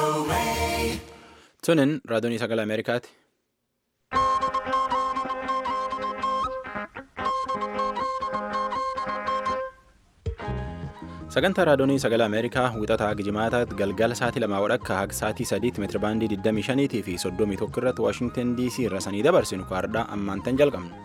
Tunin raadiyoon sagalee Ameerikaati. Sagantaa raadiyoon sagalee Ameerikaa wixataa Gijimaataatti galgala sa'aatii lamaa wadhakka haga sa'aatii sadiitti meetira baandii 25 fi 31 irratti Waashingtan DC irra sanii dabarsinu kaardhaa ammaantan jalqabna.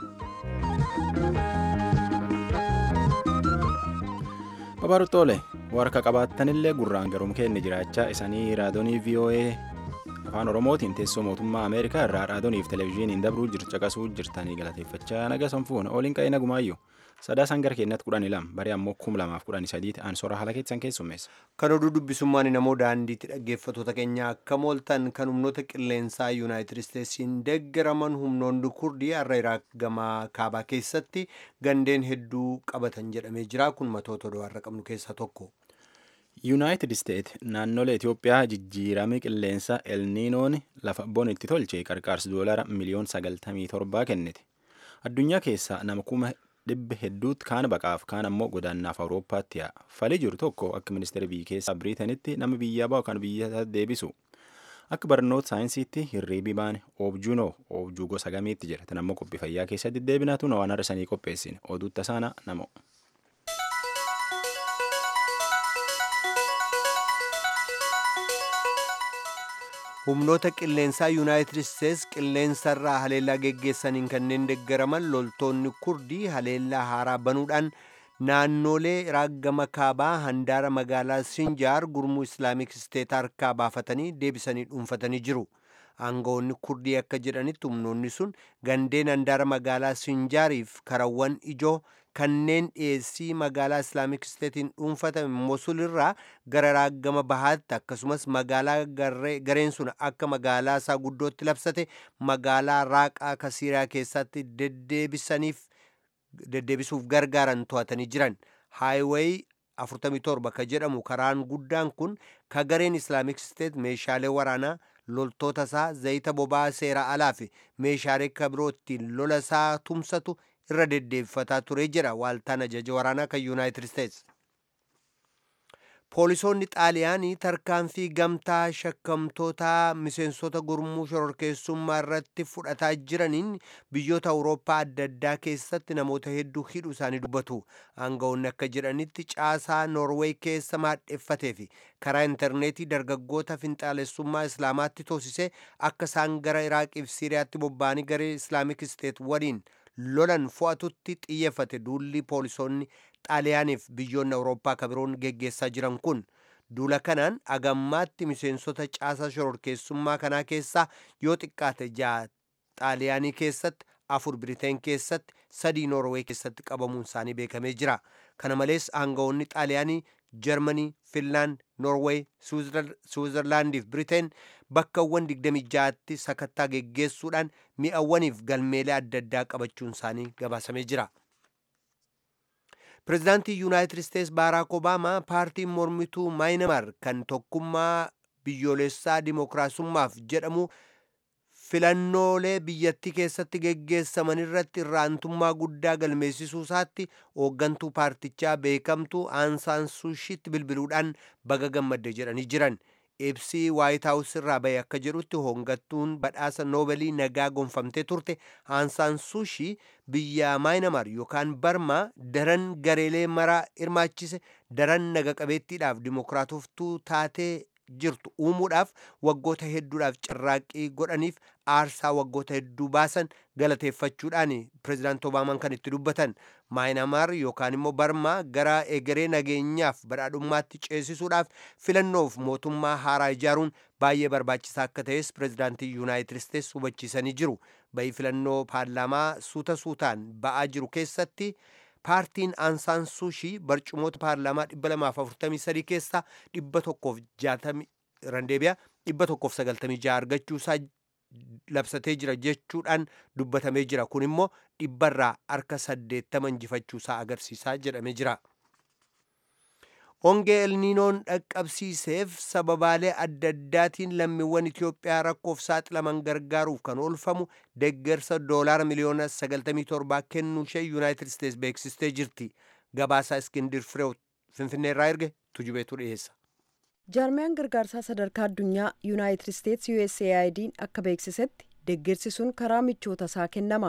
Babaaruxxoolee warka qabaattanillee gurraan garuum keenya jiraachaa isanii raadiyoonii VOA afaan Oromootiin teessoo mootummaa Ameerikaa irraa raadiyooniif televezyiiniin dabruu caqasuu jirtanii galateeffachaa naga sanfuun ooliin qa'ee nagumaayyuu sadaasaan gara keenyatti kudhanii lama baree ammoo kum lamaaf kudhanii sadii ta'an soora haala keessan keessummeessa. Kan oduu dubbisummaan namoo daandiitti dhaggeeffattoota keenya akka mooltan kan humnoota qilleensaa yuunaayitid isteetsiin deeggaraman humnoonni kurdii har'a iraaq gamaa kaabaa keessatti gandeen hedduu qabatan jedhamee jira kun matoota oduu har'a qabnu keessaa tokko. yuunaayitid isteet naannolee itiyoophiyaa jijjiirama qilleensa elniinoon lafa bonitti tolche qarqaarsi doolara miliyoon sagaltamii torbaa kennite addunyaa keessaa nama kuma dhibba hedduutti kaan baqaaf kaan ammoo godaannaaf awurooppaatti yaa'a falii jiru tokko akka ministeera biyya keessaa biriitanitti nama biyyaa ba'u kan biyya deebisu akka barnoota saayinsiitti hirriibii baane oobjuunoo oobjuu gosa gamiitti jira tan ammoo qophii fayyaa keessatti deebinaatu waan har'a sanii qopheessine oduutta saana namo. humnoota qilleensaa yuunaayitid isteets qilleensarraa haleellaa geggeessaniin kanneen deeggaraman loltoonni kurdii haleellaa haaraa banuudhaan naannolee iraaq gama kaabaa handaara magaalaa sinjaar gurmuu islaamik isteet harkaa baafatanii deebisanii dhuunfatanii jiru aangawoonni kurdii akka jedhanitti humnoonni sun gandeen handaara magaalaa sinjaariif karawwan ijoo kanneen dhiyeessii magaalaa islaamik isteetiin dhuunfatame mosul irraa gara iraaq gama bahaatti akkasumas magaalaa gareen sun akka magaalaa isaa guddootti labsate magaalaa raaqaa kasiiraa keessatti deddeebisaniif deddeebisuuf gargaaran to'atanii jiran haayiweey 47 ka jedhamu karaan guddaan kun ka gareen islaamik isteet meeshaalee waraanaa loltoota isaa zayita boba'aa seera alaa fi meeshaalee kabiroo ittiin lola isaa tumsatu irra deddeebifataa ture jedha waaltaan ajaja waraanaa kan yuunaayitid isteets poolisoonni xaaliyaanii tarkaanfii gamtaa shakkamtoota miseensota gurmuu shororkeessummaa irratti fudhataa jiraniin biyyoota awurooppaa adda addaa keessatti namoota hedduu hidhuu isaanii dubbatu aangawoonni akka jedhanitti caasaa noorweey keessa maadheffatee fi karaa intarneetii dargaggoota finxaalessummaa islaamaatti toosisee akka isaan gara iraaqiif siiriyaatti bobba'anii garee islaamik isteet waliin lolan fo'atutti xiyyeeffate duulli poolisoonni xaaliyaaniif biyyoonni awurooppaa kabiroon geggeessaa jiran kun duula kanaan agammaatti miseensota caasaa shororkeessummaa kanaa keessaa yoo xiqqaate ja'a xaaliyaanii keessatti afur biriteen keessatti sadii noorwee keessatti qabamuun isaanii beekamee jira kana malees aangawoonni xaaliyaanii jarmanii finlaand noorweey suwizerlaandiif biriteen bakkawwan 26tti sakattaa geggeessuudhaan mi'awwaniif galmeelee adda addaa qabachuun isaanii gabaasamee jira pirezidaantii yuunaayitid isteets baaraak obaamaa paartiin mormituu maayinamar kan tokkummaa biyyoolessaa dimookiraasummaaf jedhamu filannoolee biyyattii keessatti geggeessaman irratti irraantummaa guddaa galmeessisuu isaatti hooggantuu paartichaa beekamtuu aansaan suushitti bilbiluudhaan baga gammadde jedhanii jiran ibsii waayit haawus irraa bahe akka jedhutti hooggantuun badhaasa noobelii nagaa gonfamtee turte aansaan suushii biyya maayinamar yookaan barmaa daran gareelee maraa hirmaachise daran naga qabeettiidhaaf dimookiraatoftuu taatee jirtu uumuudhaaf waggoota hedduudhaaf carraaqqii godhaniif aarsaa waggoota hedduu baasan galateeffachuudhaan pirezidaant obaamaan kan itti dubbatan maayinamaar yookaan immoo barmaa gara egeree nageenyaaf badhaadhummaatti ceesisuudhaaf filannoof mootummaa haaraa ijaaruun baay'ee barbaachisaa akka ta'es pirezidaantii yuunaayitid isteets hubachiisanii jiru bahii filannoo paarlaamaa suuta suutaan ba'aa jiru keessatti paartiin aansaan suushii barcumoota paarlaamaa 243 keessaa 160 randeebiyaa 196 argachuu isaa labsatee jira jechuudhaan dubbatamee jira kun immoo dhibbarraa harka 80 injifachuu isaa agarsiisaa jedhamee jira. hongee elniinoon dhaqqabsiiseef sababaalee adda addaatiin lammiiwwan Itiyoophiyaa rakkoof saaxilaman gargaaruuf kan oolfamu deeggarsa doolaara miliyoona 97 kennuu ishee yuunaayitid isteets beeksistee jirti gabaasaa iskindir fireew finfinneerraa erge tujubeetu dhiyeessa. jaarmiyaan gargaarsaa sadarkaa addunyaa yuunaayitid isteetsi USAID'n akka beeksisetti deggirsi sun karaa michoota isaa kennama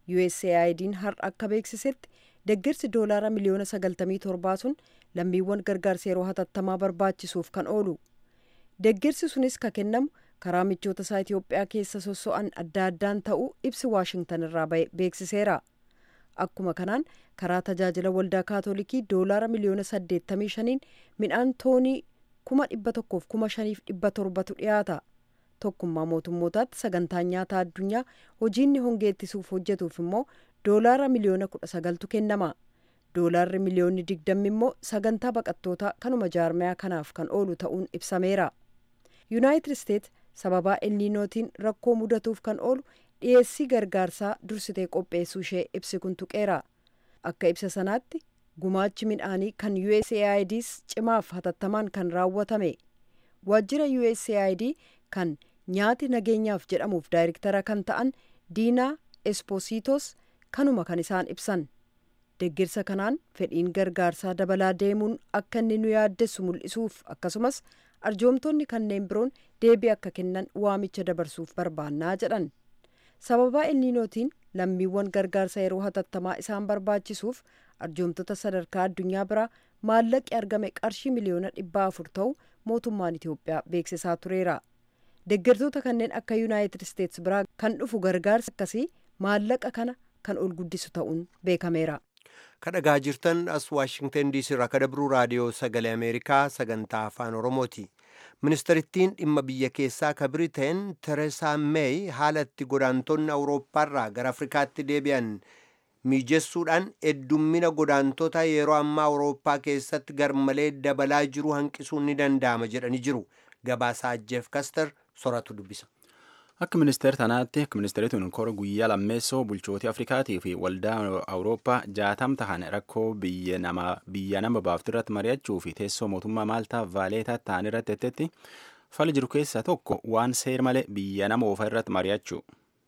USAID'n har'a akka beeksisetti deggirsi doolaara miliyoona 97 sun lammiiwwan gargaarsa yeroo hatattamaa barbaachisuuf kan oolu deggirsi sunis ka kennamu karaa michoota isaa Itoophiyaa keessa sosso'an adda addaan ta'uu ibsi waashingtan irraa beeksiseera akkuma kanaan karaa tajaajila waldaa kaatolikii doolaara miliyoona 85 midhaan toonii kuma dhibba tokkoof kuma shaniif dhibba torbatu dhiyaata tokkummaa mootummootaatti sagantaan nyaataa addunyaa hojiinni hongee ittisuuf hojjetuuf immoo doolaara miliyoona kudha sagaltu kennama doolaarri miliyoonni digdammi immoo sagantaa baqattootaa kanuma jaarmayaa kanaaf kan oolu ta'uun ibsameera yuunaayitid isteets sababaa elniinootiin rakkoo mudatuuf kan oolu dhiyeessii gargaarsaa dursitee qopheessuu ishee ibsi kun tuqeera akka ibsa sanaatti gumaachi midhaanii kan USAIDs cimaaf hatattamaan kan raawwatame waajjira USAID kan nyaati nageenyaaf jedhamuuf daayirektara kan ta'an diinaa espositos kanuma kan isaan ibsan deggirsa kanaan fedhiin gargaarsaa dabalaa deemuun akka inni nu yaaddessu mul'isuuf akkasumas arjoomtonni kanneen biroon deebii akka kennan waamicha dabarsuuf barbaannaa jedhan sababaa elniinootiin lammiiwwan gargaarsa yeroo hatattamaa isaan barbaachisuuf arjoomtota sadarkaa addunyaa biraa maallaqi argame qarshii miliyoona dhibba afur ta'u mootummaan Itoophiyaa beeksisaa tureera. Deeggartoota kanneen akka Yuunaayitid Isteets biraa kan dhufu gargaarsa akkasii maallaqa kana kan ol guddisu ta'uun beekameera. kadhagaa jirtan as waashingtan diisii irraa kadabruu raadiyoo sagalee ameerikaa sagantaa afaan oromooti ministeerittiin dhimma biyya keessaa ka biriteen tereesaa meey haala itti godaantonni awurooppaarraa gara afrikaatti deebi'an mijessuudhaan heddummina godaantota yeroo ammaa awurooppaa keessatti garmalee dabalaa jiru hanqisuun ni danda'ama jedhanii jiru gabaasaa jeef kaster soratu dubbisa. Akka ministeera tanaatti akka ministeerituun kora guyyaa lammeessoo bulchootii Afrikaatii fi waldaa Awurooppaa jaatam tahan rakkoo biyya nama baaftu irratti mari'achuu fi teessoo mootummaa Maaltaa Vaaleetaa ta'an irratti ettetti fali jiru keessaa tokko waan seer malee biyya nama oofa irratti mari'achuu.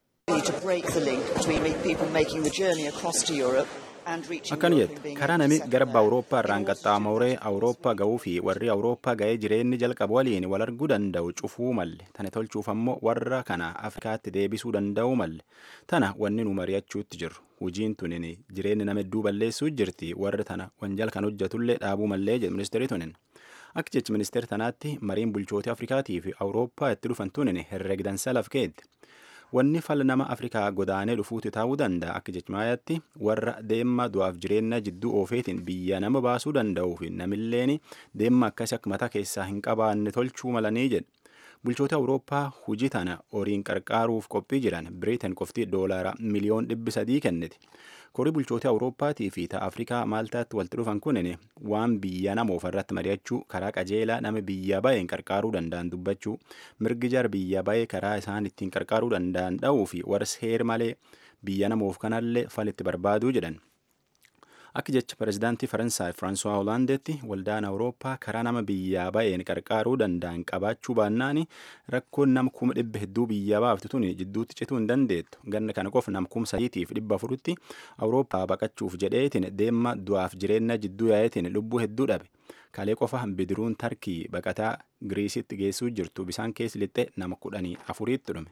Akkan jette karaa namni garba Awurooppaa irraan qaxxaamuree Awurooppaa ga'uu fi warri Awurooppaa ga'ee jireenyi jalqabu waliin wal arguu danda'u cufuu malle tana tolchuuf ammoo warra kana Afrikaatti deebisuu danda'u malle tana wanni nu mari'achuutti jirru hojiin tunin jireenyi nama hedduu balleessuu jirti warri tana wanjal kan hojjetullee dhaabuu mallee jedhu ministeerri tunin. Akka jechi ministeera tanaatti mariin bulchootii Afrikaatii fi Awurooppaa itti dhufan tunin herregdansa lafkeetti. wanni fala nama afrikaa godaanee dhufuuti ta'uu danda'a akka jechmaayaatti warra deemma du'aaf jireenya jidduu oofeetiin biyya nama baasuu danda'uu fi namilleen deemma akkas akka mataa keessaa hin qabaanne tolchuu malanii jedhe bulchoota awurooppaa hujii tana horiin qarqaaruuf qophii jiran biriitan qofti doolaara miliyoon dhibbi sadii kenniti korii bulchoota awurooppaatii fi ta'a afrikaa maaltaatti walitti dhufan kunin waan biyya nama ofarratti mari'achuu karaa qajeelaa nama biyya ba'een qarqaaruu danda'an dubbachuu mirgi jar biyya ba'ee karaa isaan ittiin qarqaaruu danda'an dha'uu fi warra seer malee biyya nama of kanallee falitti barbaaduu jedhan. Akka jecha pirezidaantii Faransaay Firaansuwaa Hoolaandeetti waldaan Awurooppaa karaa nama biyyaa ba'een qarqaaruu danda'an qabaachuu baannaan rakkoon nama kuma dhibba hedduu biyyaa baaftu tuni jidduutti cituu hin dandeettu. Ganna kana qofa nam kuma sadiitiif dhibba afuritti Awurooppaa baqachuuf jedheetiin deemma du'aaf jireenya jidduu yaa'eetiin lubbuu hedduu dhabe. Kalee qofa bidiruun tarkii baqataa Giriisitti geessuu jirtu bisaan keessa lixxe nama kudhanii afuriitti dhume.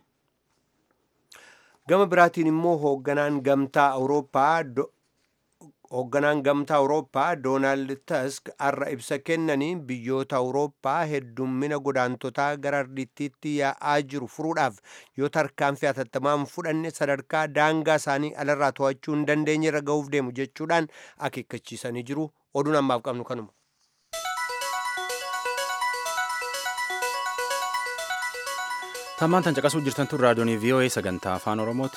Gama biraatiin immoo hoogganaan gamtaa Awurooppaa hoogganaan gamtaa awurooppaa doonaald task har'a ibsa kennanii biyyoota awurooppaa heddummina godaantotaa gara ardittiitti yaa'aa jiru furuudhaaf yoo tarkaanfii hatattamaan fudhanne sadarkaa daangaa isaanii alarraa to'achuu hin dandeenye irra ga'uuf deemu jechuudhaan akeekkachiisanii jiru oduun ammaaf qabnu kanuma. Tammaan tan caqasuu jirtan tun raadiyoonii VOA sagantaa afaan Oromooti.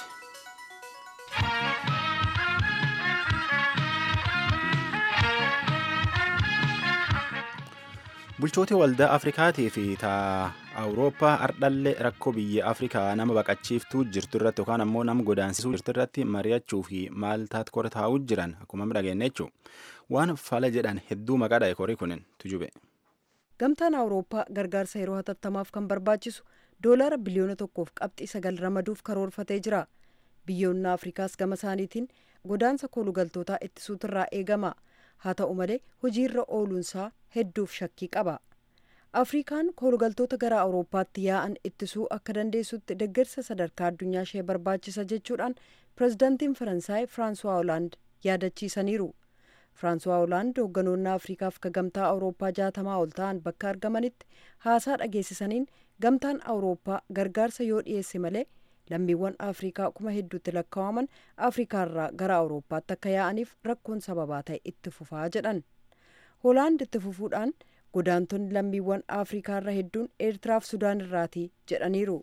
bulchoota waldaa afrikaatii fi taa awurooppaa ardhallee rakkoo biyya afrikaa nama baqachiiftuu jirtu irratti yookaan ammoo nama godaansisuu jirtu irratti mari'achuu fi maaltaat kora taa'uu jiran akkuma dhageenne jechuun waan fala jedhan hedduu maqaa dha'e korii kunin tujube. gamtaan awurooppaa gargaarsa yeroo hatattamaaf kan barbaachisu doolaara biliyoona tokkoof qabxii sagal ramaduuf karoorfatee jira biyyoonni afrikaas gama isaaniitiin godaansa koolugaltootaa ittisuutirraa eegama haa ta'u malee hojiirra ooluunsaa hedduuf shakkii qaba afrikaan koolugaltoota gara awurooppaatti yaa'an ittisuu akka dandeessutti deeggarsa sadarkaa addunyaa ishee barbaachisa jechuudhaan pirezidaantiin faransaay firaansuwaa hoolaand yaadachiisaniiru firaansuwaa hoolaand hoogganoonni afriikaaf ka gamtaa awurooppaa jaatamaa ol ta'an bakka argamanitti haasaa dhageessisaniin gamtaan awurooppaa gargaarsa yoo dhiyeesse malee lammiiwwan afriikaa kuma hedduutti lakkaa'aman afriikaarraa gara awurooppaatti akka yaa'aniif rakkoon sababaa ta'e itti fufaa jedhan hoolaand itti fufuudhaan godaantonni lammiiwwan afriikaarra hedduun eertiraaf sudaan irraati jedhaniiru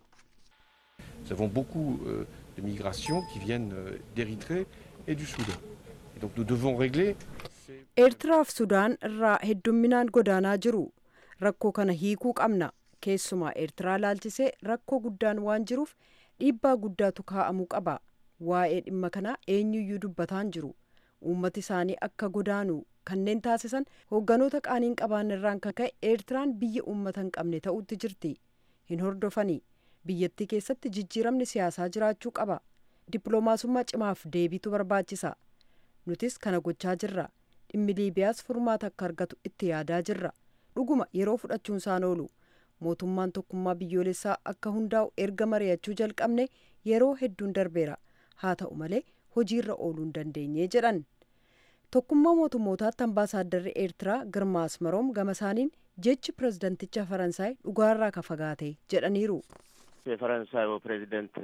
Nous avons beaucoup euh, de migrations qui viennent euh, d'Érythrée et du Soudan. Et donc nous devons régler ces... eertiraaf sudaan irraa heddumminaan godaanaa jiru rakkoo kana hiikuu qabna keessumaa eertiraa laalchisee rakkoo guddaan waan jiruuf dhiibbaa guddaatu kaa'amuu qaba waa'ee dhimma kanaa eenyuyyuu dubbataan jiru uummati isaanii akka godaanu kanneen taasisan hoogganoota qaaniin qabaanirraan kan ka'e eertiraan biyya uummata hin qabne ta'utti jirti hin hordofanii biyyattii keessatti jijjiiramni siyaasaa jiraachuu qaba dippiloomaasummaa cimaaf deebiitu barbaachisa nutis kana gochaa jirra dhimmi liibiyaas furmaata akka argatu itti yaadaa jirra dhuguma yeroo fudhachuun isaan oolu mootummaan tokkummaa biyyoolessaa akka hundaa'u erga mari'achuu jalqabne yeroo hedduun darbeera haa ta'u malee hojiirra ooluu hin dandeenye jedhan tokkummaa mootummootaatti ambaasaadarri eertiraa girmaa asmaroom gama isaaniin jechi pirezidanticha faransaay dhugaarraa ka fagaate jedhaniiru የፈረንሳዩ ፕሬዚደንት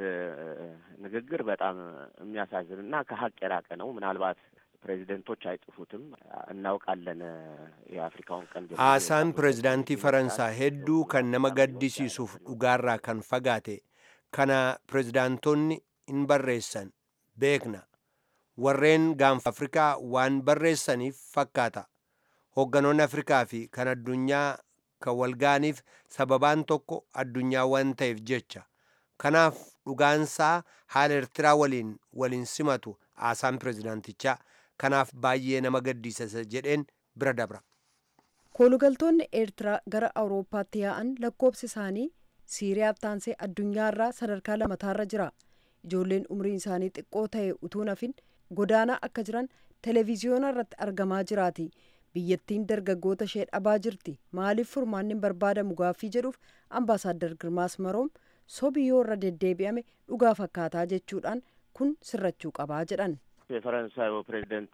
ንግግር በጣም የሚያሳዝን እና ከሀቅ የራቀ ነው። ምናልባት ፕሬዚደንቶች አይጽፉትም፣ እናውቃለን። የአፍሪካውን ቀንድ haasaan pirezidaantii faransaa hedduu kan nama gaddisiisuuf dhugaarraa kan fagaate kana pirezidaantonni hin barreessan beekna warreen gaanfa afrikaa waan barreessaniif fakkaata hoogganoonni afrikaa fi kan addunyaa kan walgaaniif sababaan tokko addunyaa waan ta'eef jecha kanaaf dhugaansaa haala eertiraa waliin waliin simatu haasaan pirezidaantichaa kanaaf baay'ee nama gaddisiisa jedheen bira dabra koolugaltoonni eertiraa gara awurooppaatti yaa'an lakkoobsi isaanii siiriyaatti aansee addunyaarraa sadarkaa lamataarra jira ijoolleen umriin isaanii xiqqoo ta'e utuu nafin godaanaa akka jiran televiziyoona irratti argamaa jiraati biyyattiin dargaggoota ishee dhabaa jirti maaliif furmaanni hin barbaadamu gaaffii jedhuuf ambaasaaddar girmaas maroom sobi yoo irra deddeebi'ame dhugaa fakkaataa jechuudhaan kun sirrachuu qabaa jedhan የፈረንሳዩ ፕሬዚደንት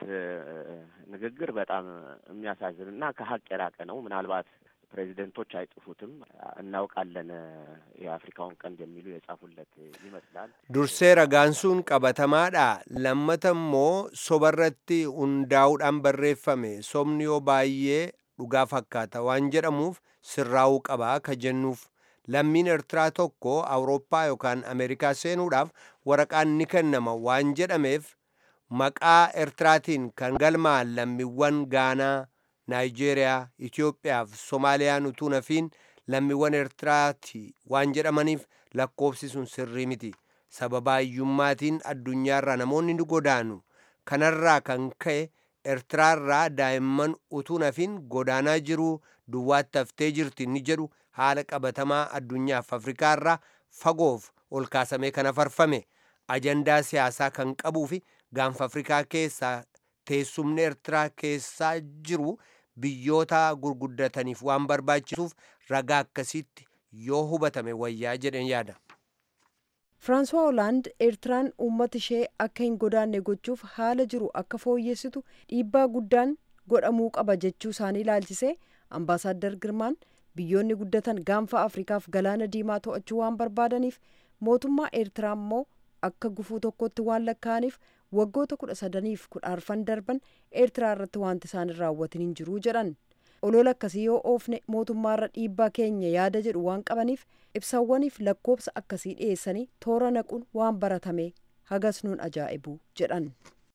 ንግግር በጣም የሚያሳዝን እና ከሀቅ የራቀ ነው። ምናልባት ፕሬዚደንቶች አይጽፉትም፣ እናውቃለን። የአፍሪካውን ቀንድ የሚሉ የጻፉለት ይመስላል። dursee ragaan sun qabatamaadha lammata immoo sobarratti hundaa'uudhaan barreeffame sobni yoo baay'ee dhugaa fakkaata waan jedhamuuf sirraa'uu qabaa ka jennuuf lammiin eertiraa tokko awurooppaa yookaan ameerikaa seenuudhaaf waraqaan ni kennama waan jedhameef maqaa eertiraatiin kan galmaan lammiiwwan gaanaa naayijeeriyaa itiyoophiyaa fi soomaaliyaan utuu nafiin lammiiwwan eertiraati waan jedhamaniif lakkoofsi sun sirrii miti sababa hiyyummaatiin addunyaarraa namoonni ni godaanu kanarraa kan ka'e eertiraarraa daa'imman utuu nafiin godaanaa jiruu duwwaatti haftee jirti ni jedhu haala qabatamaa addunyaaf afrikaarraa fagoof ol kaasamee kan afarfame ajandaa siyaasaa kan qabuu fi gaanfa afrikaa keessaa teessumni eertiraa keessaa jiru biyyoota gurguddataniif waan barbaachisuuf ragaa akkasitti yoo hubatame wayyaa jedhen yaada. firaansuwaa hoolaand eertiraan uummata ishee akka hin godaanne gochuuf haala jiru akka fooyyessitu dhiibbaa guddaan godhamuu qaba jechuu isaanii ilaalchisee ambaasaaddar girmaan biyyoonni guddatan gaanfa afrikaaf galaana diimaa to'achuu waan barbaadaniif mootummaa eertiraa immoo akka gufuu tokkotti waan lakkaa'aniif waggoota kudha sadaniif kudha arfan darban eertiraa irratti wanti isaan hin raawwatin hin jiruu jedhan olola akkasii yoo oofne mootummaarra dhiibbaa keenya yaada jedhu waan qabaniif ibsawwaniif lakkoobsa akkasii dhiyeessanii toora naquun waan baratame hagas nuun ajaa'ibu jedhan.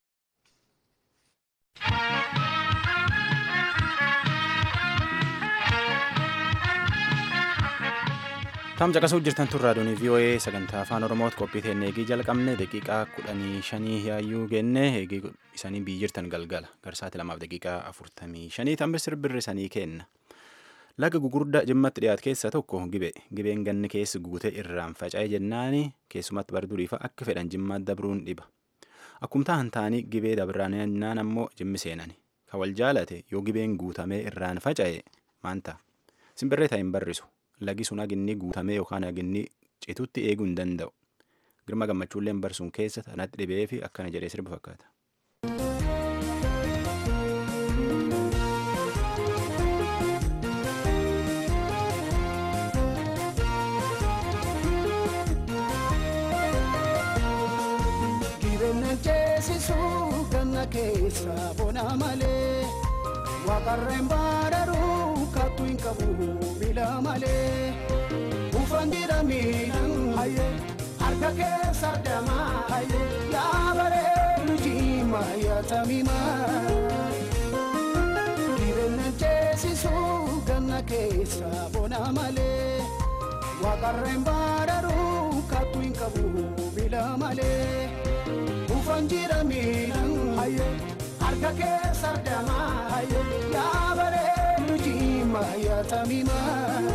Tam caqasuu jirtan tun raadiyoon VOA sagantaa afaan Oromooti qophii teenne eegii jalqabne daqiiqaa kudhanii shanii yaayyuu genne eegii isanii biyyi jirtan galgala garsaati lamaaf daqiiqaa afurtamii shanii tambe sirbirri sanii kenna. Laga gugurdaa jimmatti dhiyaatu keessaa tokko gibe gibeen ganni keessi guute irraan faca'e jennaani keessumatti bar duriifa akka fedhan jimmaat dabruun dhiba. Akkumtaa hantaanii gibee dabraan ammoo jimmi seenani. Ka wal jaalate yoo gibeen guutamee irraan faca'e maanta. Simbirree ta'e hin barrisu. Lagi sun haginni guutamee yookaan haginni citutti eeguu hin danda'u. Girma gammachuullee barsuun keessa tanatti dhibee fi akkana jedhee sirba fakkaata. Jireenya ceesisuu ganna keessa bona malee waaqarreen baadharuu kattu hin qabu miila malee ufan jira miidhan hayyee harka keessa damaa hayyee yaa bareedu jiima yaa tamimaa jireenya ceesisuu ganna keessa bona malee waaqarreen baadharuu kattu hin qabu miila malee. Ufan jira miidhan hayyee harka keessa damaa hayyee yaa bareedu jiima yaa tamimaa.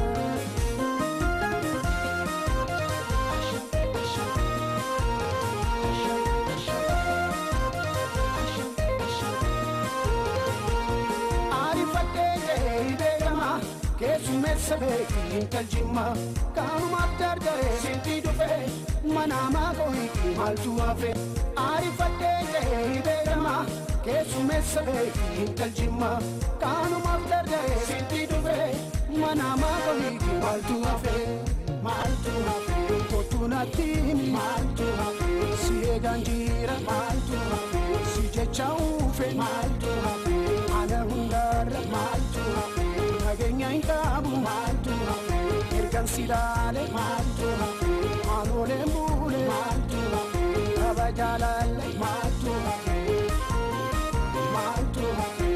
Ariifadhee beekama keessummeessa beekiin taljima kaanumaaf darga'ee sintii dhufee manaamaa qohiitii maaltu hafe. Ariifadhee beekama keessummeessa beekiin taljima kaanumaaf darga'ee sintii dhufee manaamaa qohiitii maaltu hafe. Maaltu hafe kottu natti maaltu hafe si eegaan jira maaltu hafe si jecha uufe maaltu hafe ana hundaarra maaltu hafe nageenya hin qabu maaltu hafe ergan si laale maaltu hafe aanooleen buule maaltu hafe kaba jaalalle maaltu hafe maaltu hafe.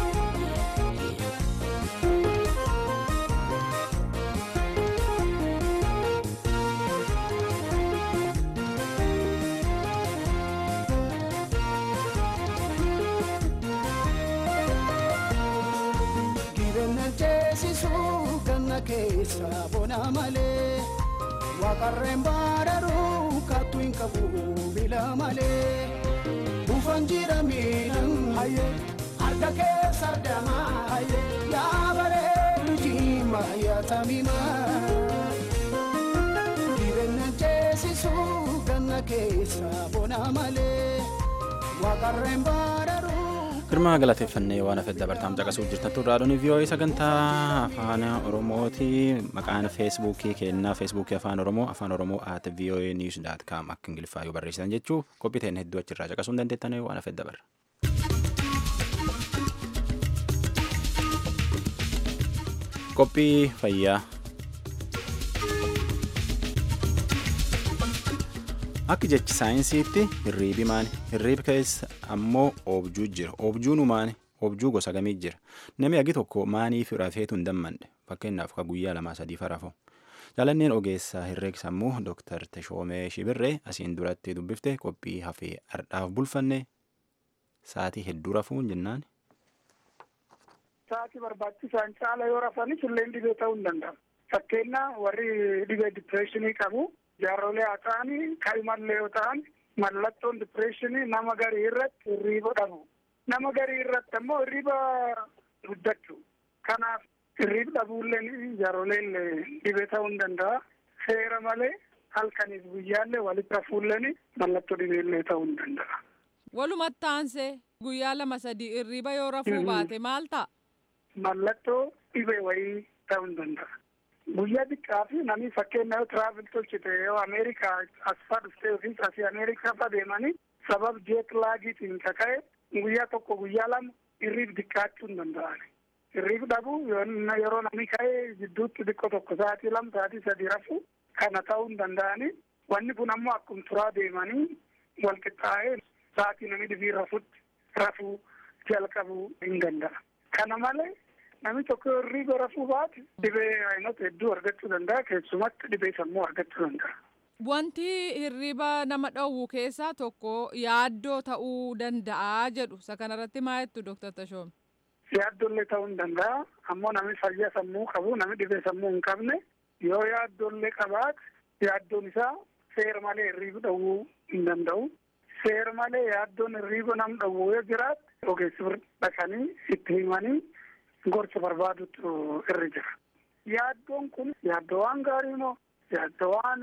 Jireenya ceesisuu ganna keessa bona malee waaqarreen baadharuu kattu hin qabu miila malee ufan jira miidhan hayyee harka keessa damaa hayyee yaa bareedu jiima yaa tamimaa. Jireenya ceesisuu ganna keessa bona malee waaqarreen baadharuu. Girmaa galateeffannee waan hafet dabartaam caqasuu jirtan turraadhoon vii'oo'ee sagantaa afaan oromooti maqaan feesbuukii kennaa feesbuukii afaan oromoo afaan oromoo at vii'oo'ee niiws daat kaam akka ingiliffaa yoo barreessitan jechuu qophii ta'een hedduu achirraa caqasuu hin dandeettan waan hafet dabarra. Qophii fayyaa. Akka jechi saayinsiitti hirriibi maani? Hirriibi keessa ammoo oobjuu jira. Oobjuun maani? Oobjuu gosa gamii jira. Namni agi tokko maaniif rafeetu hin dammanne? Fakkeenyaaf ka guyyaa lamaa sadii farafo. Jaalanneen ogeessaa herreega sammuu Dooktar Teshoomee Shibirree asiin duratti dubbifte qophii hafee ardhaaf bulfanne sa'aatii hedduu rafuun jennaan. Sa'aatii barbaachisaan caala yoo rafanis illee dhibee ta'uu hin danda'amu. Fakkeenyaaf warri dhibee dipireeshinii qabu jaarrolee haa ta'anii kaa'imallee yoo ta'an mallattoon dipireeshinii nama garii irratti hirriiba dhabu. Nama garii irratti ammoo hirriiba guddachuu. Kanaaf hirriiba dhabuullee jaarroleen dhibee ta'uu hin danda'a. Seera malee halkaniif guyyaallee walitti rafuulleen mallattoo dhibeellee ta'uu hin danda'a. Walumatti aansee guyyaa lama sadii hirriiba yoo rafuu baate maal ta'a? Mallattoo dhibee wayii ta'uu hin danda'a. Guyyaa xiqqaa fi namni fakkeenya yoo tiraavil tolchite yoo Ameerikaa as faa dhuftee yookiin asii Ameerikaa faa deemanii sabab jeet laagiitiin kaka'e guyyaa tokko guyyaa lama hirriib xiqqaachuu hin danda'an. Hirriib dhabuu yeroo namni ka'ee gidduutti xiqqoo tokko sa'aatii lama sa'aatii sadii rafuu kana ta'uu hin danda'ani. Wanni kun ammoo akkuma turaa deemanii wal qixxaa'ee sa'aatii namni dhibii rafutti rafuu jalqabuu hin danda'a. Kana malee namni tokko hirriiba rafuu baate dhibee ayinota hedduu argachuu danda'a keessumatti dhibee sammuu argachuu danda'a. Wanti hirriiba nama dhowwu keessaa tokko yaaddoo ta'uu danda'a jedhu isa kanarratti maa jettu Dooktar Tashoom? Yaaddollee ta'uu hin danda'a ammoo namni fayyaa sammuu qabu namni dhibee sammuu hin qabne yoo yaaddollee qabaate yaaddoon isaa seera malee hirriiba dhowwuu hin danda'u. Seera malee yaaddoon hirriiba nam dhowwu yoo jiraate ogeessi dhaqanii itti himanii gorsa barbaadutu irra jira. yaaddoon kun yaaddoo waan gaarii moo yaaddoo waan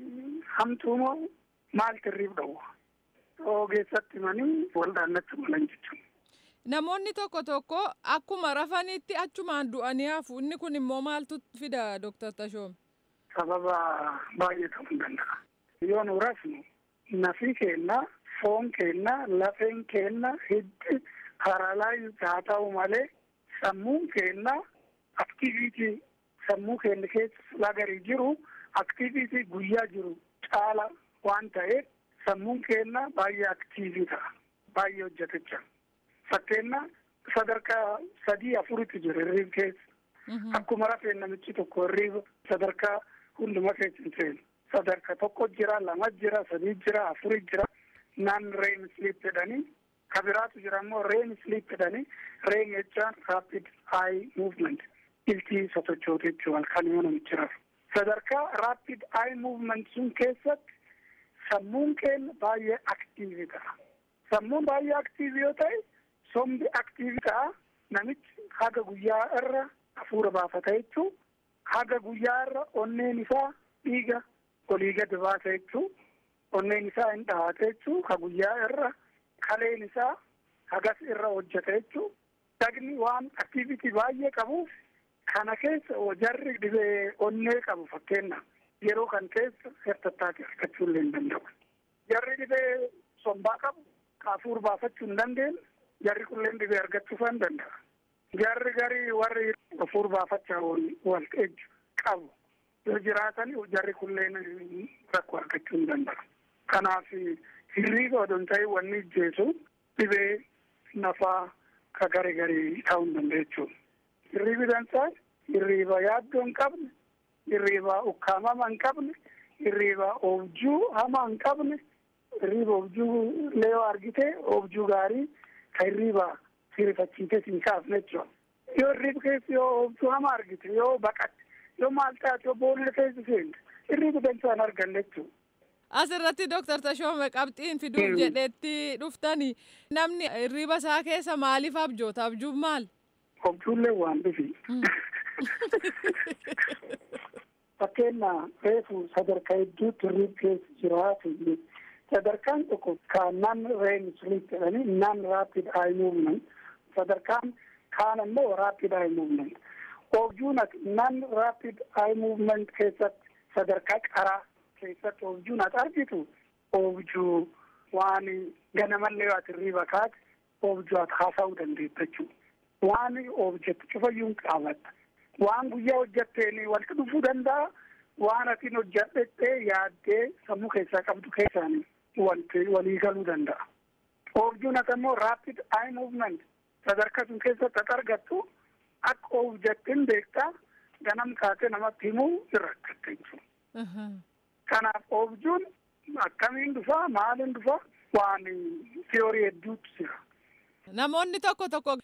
hamtuu moo maaltu irriif dhowwa ogeessatti himanii wal dhaannachuu malan jechuudha. Namoonni tokko tokko akkuma rafanitti achumaan du'anii hafu inni kun immoo maaltu fida Dr. Tashoom? Sababa baay'ee ta'uu danda'a. Yoo nu rafnu nafi keenna, foon keenna, lafeen keenna, hiddi paralaayiz haa ta'u malee sammuun keenna aktiviitii sammuu keenya keessa lagarii jiru aktiviitii guyyaa jiru caala waan ta'eef sammuun keenya baay'ee aktiivii ta'a. Baay'ee hojjetecha. Fakkeenna sadarkaa sadii afuritti jira hirriib keessa. Akkuma rafeen namichi tokko hirriiba sadarkaa hunduma keessa hin seenu. Sadarkaa tokko jira, lama jira, sadii jira, afuri jira. Naan reem sleep jedhanii ka biraatu jira immoo reem sleep jedhanii reem jechaan rapid eye movement iltii sosochoote jechuudha halkan yoo namichi rafu. Sadarkaa rapid eye movement sun keessatti sammuun keenya baay'ee aktiivii ta'a. Sammuun baay'ee aktiivii yoo ta'e sombi aktiivii ta'a namichi haga guyyaa irra hafuura baafata jechuu haga guyyaa irra onneen isaa dhiiga olii gadi baasa jechuu onneen isaa hin dhahate jechuu ka guyyaa irra kaleen isaa hagas irra hojjeta jechuu dhagni waan aktiivitii baay'ee qabuuf kana keessa jarri dhibee onnee qabu fakkeenna yeroo kan keessa hertattaati argachuu illee hin danda'u. Jarri dhibee sombaa qabu hafuura baafachuu hin dandeenye jarri kulleen dhibee argachuu hin danda'a. Jarri garii warri hafuura baafachaa wal ejju qabu yoo jiraatan jarri kulleen rakkoo argachuu hin danda'a. Kanaaf hirriiba odoo hin ta'in wanni ijjeesu dhibee nafaa ka gari garii ta'uu hin danda'a jechuudha. Hirriibi dansaa hirriiba yaaddoo hin qabne, hirriiba ukkaamama hin qabne, hirriiba oobjuu hamaa hin qabne, hirriiba oobjuu leeyoo argite oobjuu gaarii ka hirriiba sirifachiite siin kaafne jechuudha. Yoo hirriiba keessa yoo oobjuu hamaa argite yoo baqatte yoo maal taate yoo boolla keessa seente hirriiba dansaa hin arganne jechuudha. Asirratti Dooktar Tashoome qabxiin fiduuf jedhetti dhuftani namni hirriiba isaa keessa maaliif abjoota? Abjuun maal? Abjuullee waan dhufi. Fakkeenya reefu sadarkaa hedduutti hirriiba keessa jiraatu sadarkaan tokko kan nan reem sleep jedhanii nan rapid eye movement sadarkaan kaan immoo rapid eye movement. Abjuun nan rapid eye movement keessatti sadarkaa qaraa keessatti oobjuun ati argitu oobjuu waan ganamallee ati hirriiba kaate oobjuu ati haasa'uu dandeetta jechuudha. Waan oobjettu cufayyuu hin qaabatta. Waan guyyaa hojjetteen walitti dhufuu danda'a. Waan atiin hojjedhettee yaaddee sammuu keessaa qabdu keessaan wanti walii galuu danda'a. Oobjuun ati immoo rapid eye movement sadarkaa sun keessatti ati argattu akka oobjettiin beektaa ganam kaatee namatti himuu irra rakkatte jechuudha. Kanaaf oobjuun akkamiin dhufaa maaliin dhufaa waan tiyoorii hedduutu jira. Namoonni tokko tokko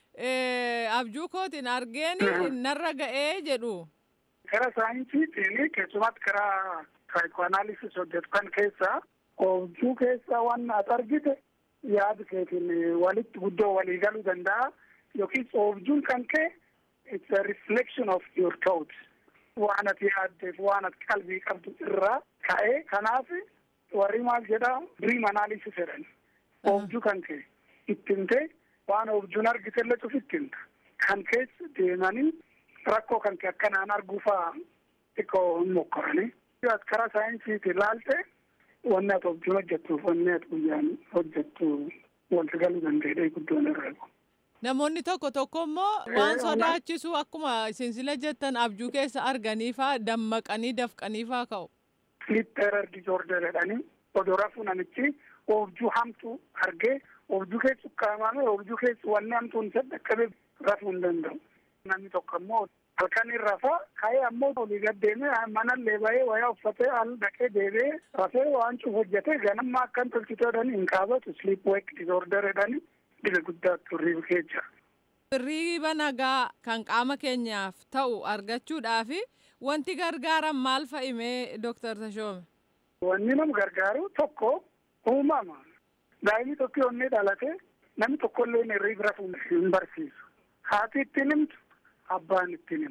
abjuu kootiin argeen narra ga'ee jedhu. Karaa saayinsiitiin keessumatti karaa saayikoanaalisis hojjetu kan keessaa oobjuu keessaa waan ati argite yaada keetiin walitti guddoo walii galuu danda'a yookiin oobjuun kan kee it's a reflection of your thoughts. waan ati yaaddeef waan ati qalbii qabdu irraa ka'ee kanaaf warri maal jedhaa dream analysis jedhan oobjuu kan kee ittinte waan oobjuun argitellee cuf ittinta kan keessa deemanii rakkoo kan kee akkanaan arguufaa xiqqoo hin mokkoranii as karaa saayinsiiti ilaalte wanni ati oobjuun hojjettuuf wanni ati guyyaan hojjettu walitti galuu danda'e guddoon irra Namoonni tokko tokko immoo waan sodaachisu akkuma isin sila jettan abjuu keessa arganiifaa dammaqanii dafqaniifaa ka'u. Sleep terror disorder jedhanii odoo rafuu namichi oobjuu hamtuu argee oobjuu keessa ukkaamame oobjuu keessa wanni hamtuun isa dhaqqabe rafuu hin danda'u. Namni tokko immoo halkan rafaa ka'ee ammoo olii gad deemee manallee bahee wayaa uffatee al dhaqee deebi'ee rafee waan cuuf hojjetee ganamma akkan tolchitee jedhanii hin qaabatu sleep wake disorder jedhanii dhibe guddaatu hirriiba keessa. Hirriiba nagaa kan qaama keenyaaf ta'u argachuudhaaf wanti gargaaran maal fa'imee Dooktar Tashoome? Wanni nama gargaaru tokko uumama. Daa'imni tokko yommuu dhalate namni tokkollee hirriiba rafuu hin barsiisu. Haati ittiin himtu abbaan ittiin himu.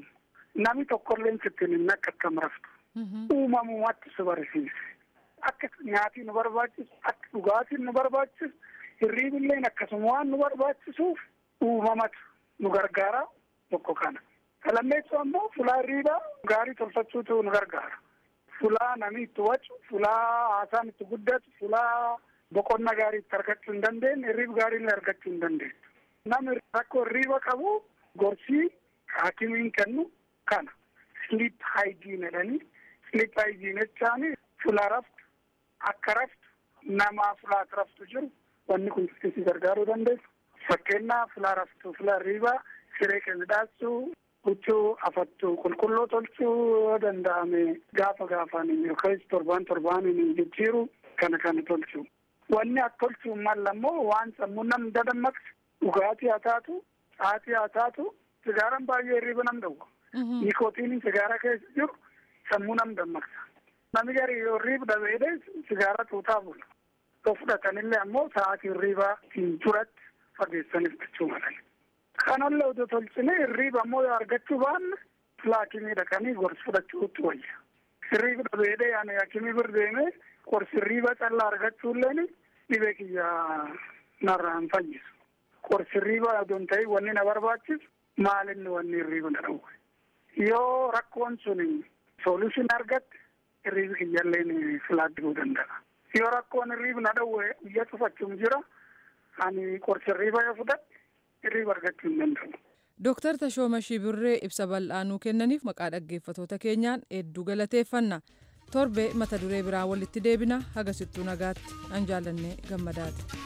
nami tokkolleen sittiin hin akkattam raftu uumamumatti si barsiise akka nyaatii nu barbaachisu akka dhugaatiin nu barbaachisu hirriibilleen akkasuma waan nu barbaachisuuf uumamatu nu gargaara tokko kana kalammeessu ammoo fulaa hirriibaa gaarii tolfachuutu nu gargaara fulaa namni itti wacu fulaa haasaan itti guddatu fulaa boqonna gaarii itti argachuu hin dandeenye hirriiba gaarii illee argachuu hin dandeenye namni rakkoo hirriiba qabu gorsii haakimiin kennu kana sleep hygiene jedhanii sleep hygiene jechaani fulaa raftu akka raftu nama fulaati raftu jiru wanni kun si gargaaruu dandeessu fakkeenyaa fulaa raftu fulaa hirriibaa siree keessa dhaabsuu huccuu afattu qulqulluu tolchuu yoo danda'ame gaafa gaafaan yookaan torbaan torbaaniin jijjiiru kana kana tolchuu wanni akka tolchuu malla immoo waan sammuu nam dadammaqsu dhugaatii haa taatu caatii haa taatu sigaaran baay'ee hirriiba nam dhowwa nikootiiniin sigaara keessa jiru sammuu nam dammaqsa namni gari yoo hirriiba dhabeedhe sigaara tuutaa bula yoo fudhatanillee ammoo sa'aatii hirriibaa hin duratti fageessanii fudhachuu malan kanallee odoo tolchine hirriiba ammoo yoo argachuu baanne haakimii dhaqanii gorsi fudhachuutti wayya hirriiba dhabeedhe yaani haakimii bir deemee gorsi hirriiba callaa argachuulleen dhibee kiyya narraa hin fayyisu gorsi hirriiba odoon ta'e wanni na barbaachisu maalinni wanni hirriiba na dhowwe yoo rakkoon sun solution argatte hirriibi kiyyalleen filaaddibuu danda'a yoo rakkoon hirriiba na dhowwe biyya cufachuun jira ani gorsi hirriiba yoo fudhadhe hirriiba argachuu hin danda'u. Dooktar Tashooma Shibirree ibsa bal'aanuu kennaniif maqaa dhaggeeffatoota keenyaan hedduu galateeffanna. Torbee mata duree biraa walitti deebina hagasittuu nagaatti an jaallannee gammadaati.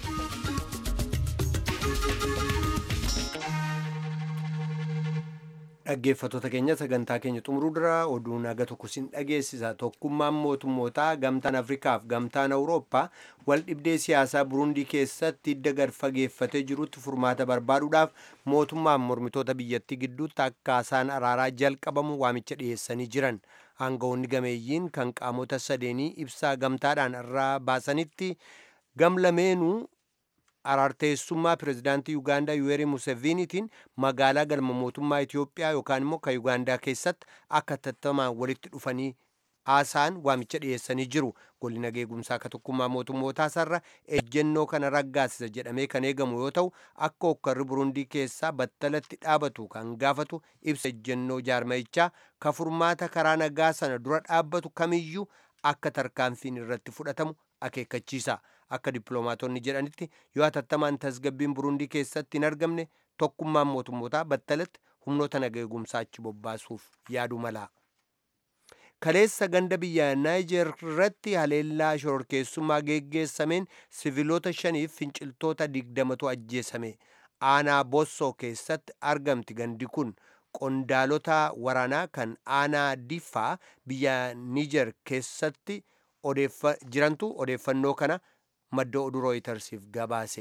dhaggeeffatoota keenya sagantaa keenya xumuruu dura oduu naga tokko sin dhageessisa tokkummaan mootummootaa gamtaan afrikaaf gamtaan awurooppaa wal dhibdee siyaasaa burundii keessatti hidda gad fageeffatee jirutti furmaata barbaaduudhaaf mootummaan mormitoota biyyattii gidduutti akka haasaan araaraa jalqabamu waamicha dhiyeessanii jiran aangawoonni gameeyyiin kan qaamota sadeenii ibsaa gamtaadhaan irraa baasanitti gamlameenuu araarteessummaa pirezidaantii yuugaandaa yuweeri museveniitiin magaalaa galma mootummaa itiyoophiyaa yookaan immoo kan yuugaandaa keessatti akka tattamaan walitti dhufanii haasaan waamicha dhiyeessanii jiru golli nageegumsaa akka tokkummaa mootummootaa sarra ejjennoo kana raggaasisa jedhamee kan eegamu yoo ta'u akka okkarri burundii keessaa battalatti dhaabatu kan gaafatu ibsa ejjennoo jaarmayichaa ka furmaata karaa nagaa sana dura dhaabbatu kamiyyuu akka tarkaanfiin irratti fudhatamu akeekkachiisa. akka dippiloomaatonni jedhanitti yoo hatattamaan tasgabbiin burundii keessatti hin argamne tokkummaan mootummootaa battalatti humnoota nageegumsaa achi bobbaasuuf yaadu mala. kaleessa ganda biyya naayijer irratti haleellaa shororkeessummaa geggeessameen siviilota shaniif finciltoota digdamatu ajjeesame aanaa bossoo keessatti argamti gandi kun qondaalota waraanaa kan aanaa diffaa biyya niijer keessatti jirantu odeeffannoo kana madda oduu rooyitersiif gabaase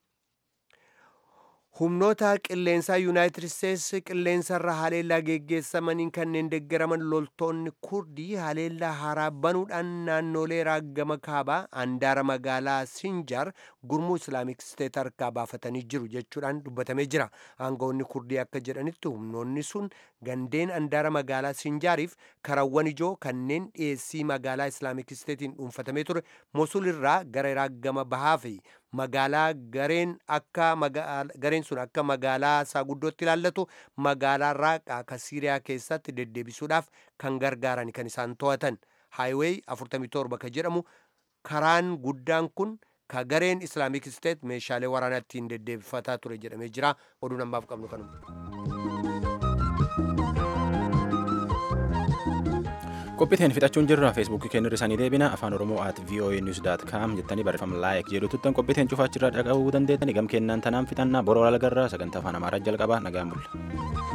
humnoota qilleensaa yuunaayitid isteetsi qilleensarra haleellaa geggeessamaniin kanneen deeggaraman loltoonni kurdii haleellaa haaraa banuudhaan naannolee raaggama kaabaa handaara magaalaa sinjar gurmuu islaamik steet harkaa baafatanii jiru jechuudhaan dubbatamee jira aangawoonni kurdii akka jedhanitti humnoonni sun gandeen handaara magaalaa sinjaariif karawwan ijoo kanneen dhiyeessii magaalaa islaamik steetiin dhuunfatamee ture mosul irraa gara raaggama bahaa fi magaalaa gareen akka gareen sun akka magaalaa isaa guddootti ilaallatu magaalaa raaqaa ka siiriyaa keessatti deddeebisuudhaaf kan gargaaran kan isaan to'atan haayiweey 47 ka jedhamu karaan guddaan kun ka gareen islaamik steet meeshaalee waraanaa ittiin deddeebifataa ture jedhamee jira oduu namaaf qabnu kanuma. qophiiteen fixachuun jirra feesbuukii keenya irra deebina afaan oromoo at voa news daat kaam jettanii barreeffama laayik jedhu tuttan qophiiteen cufaachirraa dhaqabuu dandeettanii gam kennaan tanaan fixannaa boroo algarraa sagantaa afaan amaaraa jalqabaa nagaan bulla.